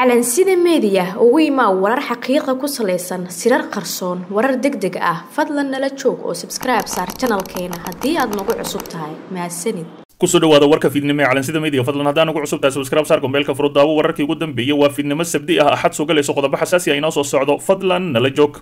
calansida meediya ugu imaa warar xaqiiqa ku salaysan sirar qarsoon warar deg deg ah fadlan nala joog oo sabskribe saar janalkeena haddii aad nagu cusub tahay mahadsanid kusoo dhawaada warka fiidnimo ee calansida media fadlan haddaan ugu cusub tahay subscribe saar gombeelka furo daawo wararkii ugu dambeeyay waa fiidnimo sabdi ah axad soo galayso qodobo xasaasi ah inoo soo socdo fadlan nala joog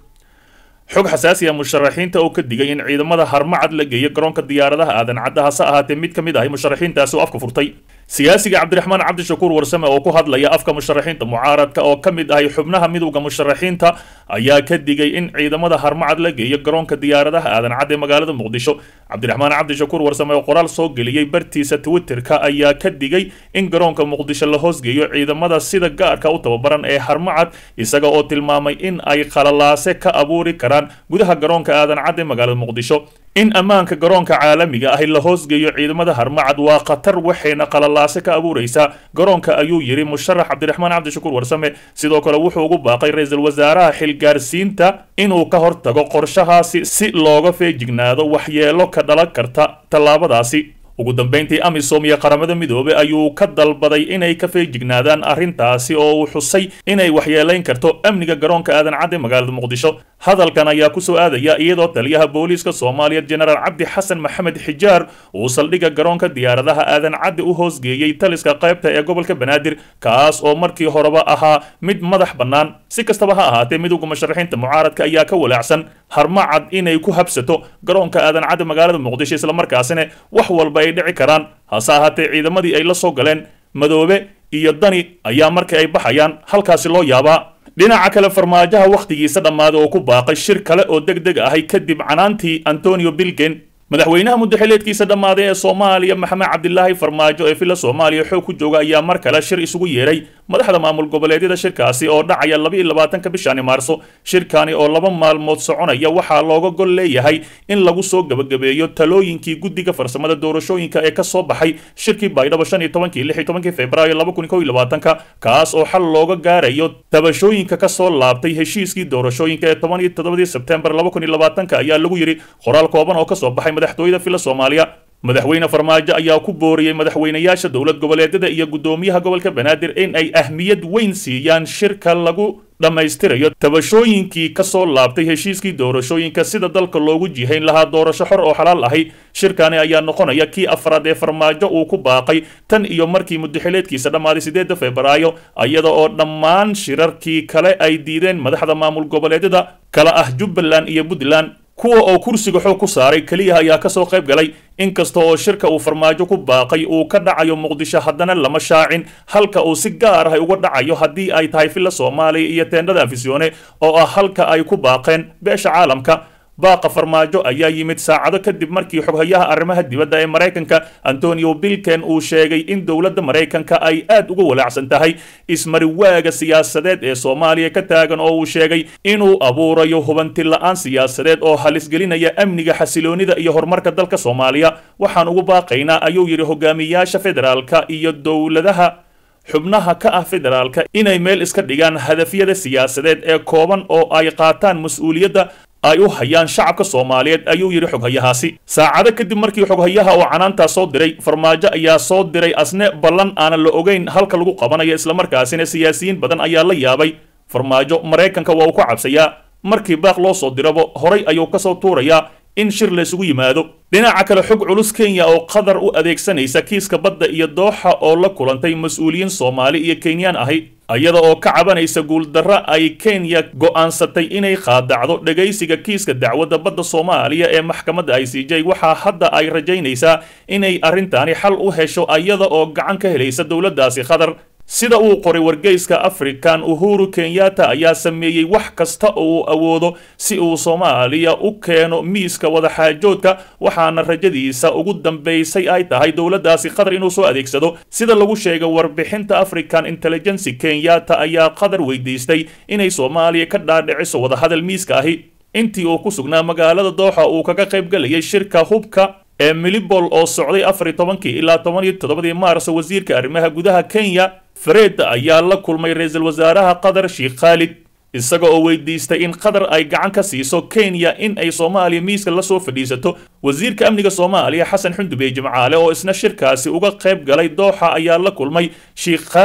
xog xasaasi ah musharaxiinta oo ka digay in ciidamada harmacad la geeyo garoonka diyaaradaha aadan cadda hase ahaatee mid ka mid ahay musharaxiintaasi oo afka furtay siyaasiga cabdiraxmaan cabdishakuur warsame oo ku hadlaya afka musharaxiinta mucaaradka oo ka mid ahay xubnaha midowda musharaxiinta ayaa ka digay in ciidamada harmacad la geeyo garoonka diyaaradaha aadan cad ee magaalada muqdisho cabdiraxmaan cabdishakuur warsame oo qoraal soo geliyey bartiisa twitterka ayaa ka digay in garoonka muqdisho la hoosgeeyo ciidamada sida gaarka u tababaran ee harmacad isaga oo tilmaamay in ay qalalaase ka abuuri karaan gudaha garoonka aadan cad ee magaalada muqdisho in ammaanka garoonka caalamiga ahi la hoosgeeyo ciidamada harmacad waa khatar waxayna qalalaase ka abuuraysaa garoonka ayuu yidhi musharax cabdiraxmaan cabdishakuur warsame sidoo kale wuxuu ugu baaqay ra-iisul wasaaraha xilgaarsiinta inuu ka hortago qorshahaasi si looga feejignaado waxyeelo ka dhalan karta tallaabadaasi ugu dambeyntii amisom iyo qaramada midoobey ayuu ka dalbaday inay ka feejignaadaan arrintaasi oo uu xusay inay waxyeelayn karto amniga garoonka aadan cadde magaalada muqdisho hadalkan ayaa kusoo aadaya iyadoo taliyaha booliiska soomaaliya jenaraal cabdi xasan maxamed xijaar uu saldhigga garoonka diyaaradaha aadan cadde u hoosgeeyey taliska qaybta ee gobolka banaadir kaas oo markii horeba ahaa mid madax bannaan si kastaba ha ahaatee midowda musharaxiinta mucaaradka ayaa ka walaacsan harmacad inay ku habsato garoonka aadan cadde magaalada muqdisho islamarkaasina wax walba ay dhici karaan hase ahaatee ciidamadii ay la soo galeen madoobe iyo dani ayaa markii ay baxayaan halkaasi loo yaabaa dhinaca kale farmaajaha wakhtigiisa dhammaaday oo ku baaqay shir kale oo deg deg ahay kadib canaantii antonio bilgen madaxweynaha muddaxileedkiisa dhammaaday ee soomaaliya maxamed cabdilaahi farmaajo ee villa soomaaliya xoog ku jooga ayaa mar kale shir isugu yeeray madaxda maamul goboleedyada shirkaasi oo dhacaya labaiyo labaatanka bishani maarso shirkani oo laba maalmood soconaya waxaa looga gol leeyahay in lagu soo gebagabeeyo talooyinkii guddiga farsamada doorashooyinka ee ka soo baxay shirkii baydhabo shan iyo tobankii lix iyo tobankii februaayo laba kun kow iyo labaatanka kaas oo xal looga gaarayo tabashooyinka ka soo laabtay heshiiskii doorashooyinka ee toban iyo toddobadii sebtembar laba kun iyo labaatanka ayaa lagu yidhi qoraal kooban oo ka soo baxay madaxtooyada villa soomaaliya madaxweyne farmaajo ayaa ku booriyey madaxweynayaasha dowlad goboleedyada iyo guddoomiyaha gobolka banaadir in ay ahmiyad weyn siiyaan shirka lagu dhammaystirayo tabashooyinkii ka soo laabtay heshiiskii doorashooyinka sida dalka loogu jihayn lahaa doorasho xor oo xalaal ahi shirkani ayaa noqonaya kii afraad ee farmaajo uu ku baaqay tan iyo markii muddaxileedkiisa dhammaaday sideedda febraayo iyada oo dhammaan shirarkii kale ay diideen madaxda maamul goboleedyada kala ah jubbaland iyo puntland kuwa oo kursiga xoog ku saaray keliya ayaa kasoo qayb galay inkasta oo shirka uu farmaajo ku baaqay uu ka dhacayo muqdisho haddana lama shaacin halka uu si gaar ah uga dhacayo haddii ay tahay villa soomaaliya iyo teendhada afisyoone oo ah halka ay ku baaqeen beesha caalamka baaqa farmaajo ayaa yimid saacado kadib markii xoghayaha arrimaha dibadda ee maraykanka antonio bilken uu sheegay in dowladda maraykanka ay aad uga walaacsan tahay ismariwaaga siyaasadeed ee soomaaliya ka taagan oo uu sheegay inuu abuurayo hubanti la-aan siyaasadeed oo halisgelinaya amniga xasiloonida iyo horumarka dalka soomaaliya waxaan ugu baaqaynaa ayuu yidhi hogaamiyaasha federaalka iyo dowladaha xubnaha ka ah federaalka inay meel iska dhigaan hadafyada siyaasadeed ee kooban oo ay qaataan mas-uuliyadda ay u hayaan shacabka soomaaliyeed ayuu yidhi xoghayahaasi saacado kadib markii xoghayaha oo canaantaas soo diray farmaajo ayaa soo diray asne ballan aanan la ogeyn halka lagu qabanayo islamarkaasina siyaasiyiin badan ayaa la yaabay farmaajo maraykanka waa uu ka cabsayaa markii baaq loo soo dirabo horay ayuu kasoo tuurayaa in shir laysugu yimaado dhinaca kale xog culus kenya oo qatar u adeegsanaysa kiiska badda iyo dooxa oo la kulantay mas-uuliyiin soomaali iyo kenyaan ahi iyada oo ka cabanaysa guuldarro ay kenya go'aansatay inay qaadacdo dhegaysiga kiiska dacwadda badda soomaaliya ee maxkamadda i c j waxaa hadda ay rajaynaysaa inay arrintaani xal u hesho iyada oo gacan ka helaysa dowladdaasi qatar sida uu qoray wargeyska african uhuru kenyatta ayaa sameeyey wax kasta oo uu awoodo si uu soomaaliya u keeno miiska wadaxaajoodka waxaana rajadiisa ugu dambaysay ay tahay dowladdaasi qatar inuu soo adeegsado sida lagu sheegay warbixinta african intelligency kenyatta ayaa qatar weydiistay inay soomaaliya ka dhaadhiciso wadahadal miiska ahi intii uu ku sugnaa magaalada dooxa uu kaga qayb galayay shirka hubka ee milibol oo socday afar iyo tobankii ilaa toban iyo toddobadii maars wasiirka arrimaha gudaha kenya fareed ayaa la kulmay ra-iisul wasaaraha qatar sheekh khaalid isaga oo weydiistay in qatar ay gacan ka siiso kenya in ay soomaaliya miiska la soo fadhiisato wasiirka amniga soomaaliya xasan xundubey jimcaale oo isna shirkaasi uga qayb galay dooxa ayaa la kulmay sheekh khaalid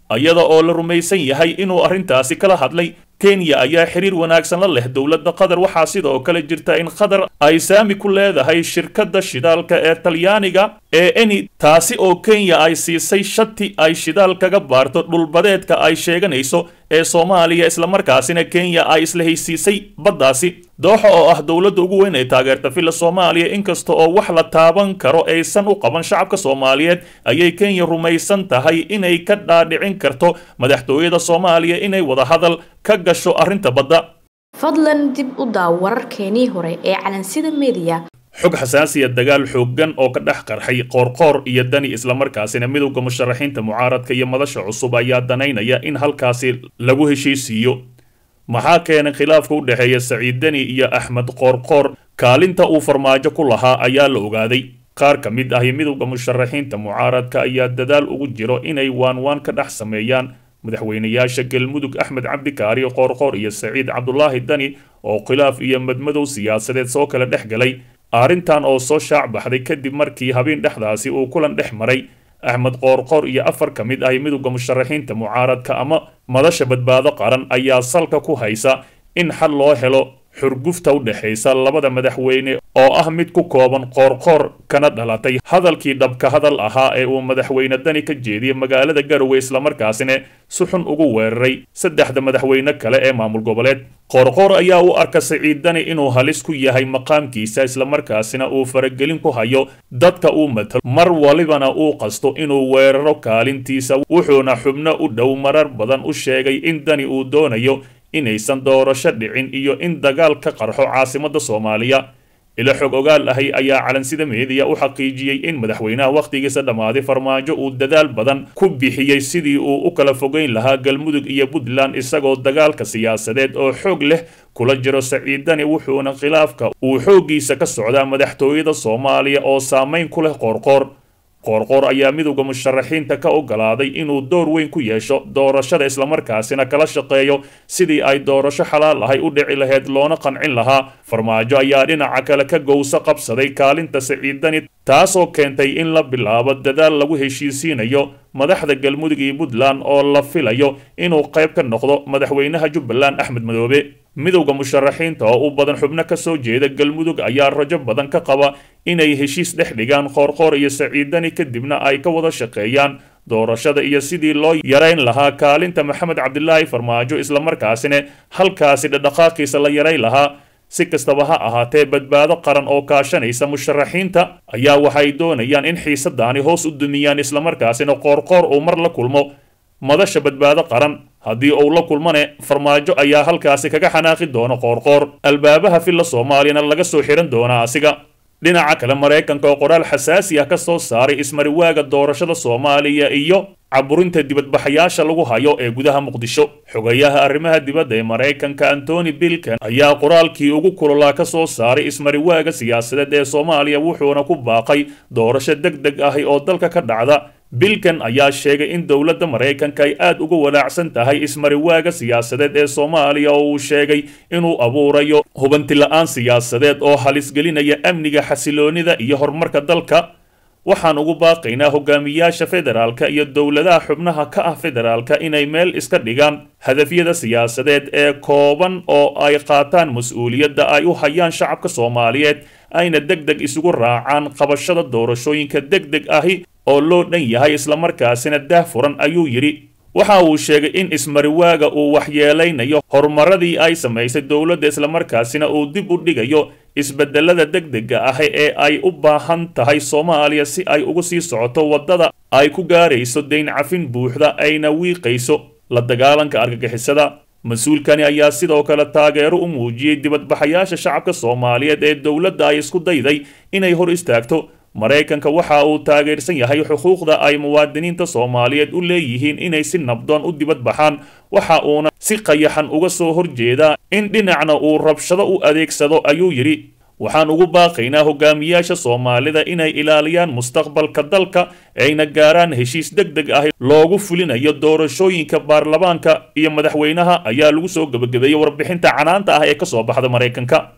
iyada oo la rumaysan yahay inuu arrintaasi kala hadlay kenya ayaa xiriir wanaagsan la leh dowladda qatar waxaa sidoo kale jirta in qatar ay saami ku leedahay shirkadda shidaalka ee talyaaniga ee eni taasi oo kenya ay siisay shati ay shidaal kaga baarto dhulbadeedka ay sheeganayso ee soomaaliya islamarkaasina kenya ay isla haysiisay baddaasi dooxa oo ah dowladda ugu weyn ee taageerta villa soomaaliya inkasta oo wax la taaban karo aysan u qaban shacabka soomaaliyeed ayay kenya rumaysan tahay inay ka dhaadhicin karto madaxtooyada soomaaliya inay wadahadal ka gasho arrinta badda fadlan dib u daaw wararkeenii hore ee calansida mediya xog xasaasiya dagaal xooggan oo ka dhex qarxay qoorqoor iyo dani islamarkaasina midowda musharaxiinta mucaaradka iyo madasha cusub ayaa danaynaya in halkaasi lagu heshiisiiyo maxaa keenay khilaafka u dhexeeya saciid deni iyo axmed qoorqoor kaalinta uu farmaajo ku lahaa ayaa la ogaaday qaar ka mid ahi midowda musharaxiinta mucaaradka ayaa dadaal ugu jiro inay waanwaan ka dhex sameeyaan madaxweynayaasha galmudug axmed cabdikaari qoorqoor iyo saciid cabdulaahi dani oo khilaaf iyo madmadow siyaasadeed soo kala dhex galay arrintan oo soo shaac baxday kadib markii habeen dhexdaasi uu kulan dhex maray axmed qoorqoor iyo afar ka mid ahi midowda musharaxiinta mucaaradka ama madasha badbaado qaran ayaa salka ku haysa in xal loo helo xurgufta u dhexaysa labada madaxweyne oo ah mid ku kooban qoorqoor kana dhalatay hadalkii dhabka hadal ahaa ee uu madaxweyne dani ka jeediyey magaalada garowe islamarkaasina si xun ugu weeraray saddexda madaxweyne kale ee maamul goboleed qoorqoor ayaa u arka saciid dani inuu halis ku yahay maqaamkiisa islamarkaasina uu faragelin ku hayo dadka uu matalo mar walibana uu qasto inuu weeraro kaalintiisa wuxuuna xubno u dhow marar badan u sheegay in dani uu doonayo inaysan doorasho dhicin iyo in dagaal ka qarxo caasimadda soomaaliya ilo xog ogaal ahi ayaa calansida meediya u xaqiijiyey in madaxweynaha wakhtigiisa dhammaaday farmaajo uu dadaal badan ku bixiyey sidii uu u kala fogeyn lahaa galmudug iyo puntland isagoo dagaalka siyaasadeed oo xoog leh kula jiro saciidani wuxuuna khilaafka uu xooggiisa ka socdaa madaxtooyada soomaaliya oo saamayn ku leh qoorqoor qoorqoor ayaa midowda musharaxiinta ka ogolaaday inuu door weyn ku yeesho doorashada islamarkaasina kala shaqeeyo sidii ay doorasho xalaal ahay u dhici lahayd loona qancin lahaa farmaajo ayaa dhinaca kale ka gowso qabsaday kaalinta saciidani taasoo keentay in la bilaabo dadaal lagu heshiisiinayo madaxda galmudug iyo puntland oo la filayo inuu qayb ka noqdo madaxweynaha jubbaland axmed madoobe midowda musharaxiinta oo u badan xubno ka soo jeeda galmudug ayaa rajo badan ka qaba inay heshiis dhex dhigaan qoorqoor iyo saciidani kadibna ay ka wada shaqeeyaan doorashada iyo sidii loo yarayn lahaa kaalinta maxamed cabdilaahi farmaajo islamarkaasina halkaasi dhadhaqaaqiisa la yarayn lahaa si kastaba ha ahaatee badbaado qaran oo kaashanaysa musharaxiinta ayaa waxay doonayaan in xiisadaani hoos u dumiyaan islamarkaasina qoorqoor uu mar la kulmo madasha badbaado qaran haddii uu la kulmane farmaajo ayaa halkaasi kaga xanaaqi doona qoorqoor albaabaha villa soomaaliyana laga soo xihan doonaa asiga dhinaca kale maraykanka oo qoraal xasaasi ah ka soo saaray ismariwaaga doorashada soomaaliya iyo caburinta dibadbaxayaasha lagu hayo ee gudaha muqdisho xogayaha arrimaha dibadda ee maraykanka antony bilkan ayaa qoraalkii ugu kulolaa ka soo saaray ismariwaaga siyaasadeed ee soomaaliya wuxuuna ku baaqay doorasho deg deg ahi oo dalka ka dhacda bilkan ayaa sheegay in dowladda maraykanka ay aad uga walaacsan tahay ismariwaaga siyaasadeed ee soomaaliya oo uu sheegay inuu abuurayo hubanti la-aan siyaasadeed oo halisgelinaya amniga xasiloonida iyo horumarka dalka waxaan ugu baaqaynaa hogaamiyaasha federaalka iyo dowladaha xubnaha ka ah federaalka inay meel iska dhigaan hadafyada siyaasadeed ee kooban oo ay qaataan mas-uuliyadda ay u hayaan shacabka soomaaliyeed ayna deg deg isugu raacaan qabashada doorashooyinka deg deg ahi oo loo dhan yahay islamarkaasina daah furan ayuu yidhi waxa uu sheegay in ismariwaaga uu waxyeelaynayo horumaradii ay samaysay dowladda islamarkaasina uu dib u dhigayo isbedelada deg dega ah ee ay u baahan tahay soomaaliya si ay ugu sii socoto waddada ay ku gaarayso dayn cafin buuxda ayna wiiqayso la dagaalanka argagixisada mas-uulkani ayaa sidoo kale taageero u muujiyey dibadbaxayaasha shacabka soomaaliyeed ee dowladda ay isku dayday inay hor istaagto maraykanka waxa uu taageersan yahay xuquuqda ay muwaadiniinta soomaaliyeed u leeyihiin inay si nabdoon u dibad baxaan waxa uuna si qayaxan uga soo horjeedaa in dhinacna uu rabshado u adeegsado ayuu yidhi waxaan ugu baaqaynaa hogaamiyaasha soomaalida inay ilaaliyaan mustaqbalka dalka ayna gaaraan heshiis deg deg ah loogu fulinayo doorashooyinka baarlamaanka iyo madaxweynaha ayaa lagu soo gebagabeeyey warbixinta canaanta ah ee ka soo baxda maraykanka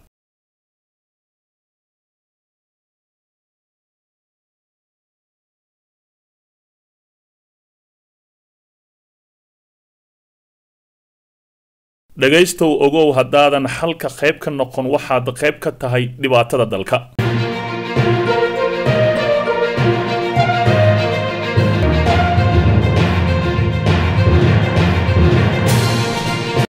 dhagaystow ogow haddaadan xalka qayb ka noqon waxaad qayb ka tahay dhibaatada dalka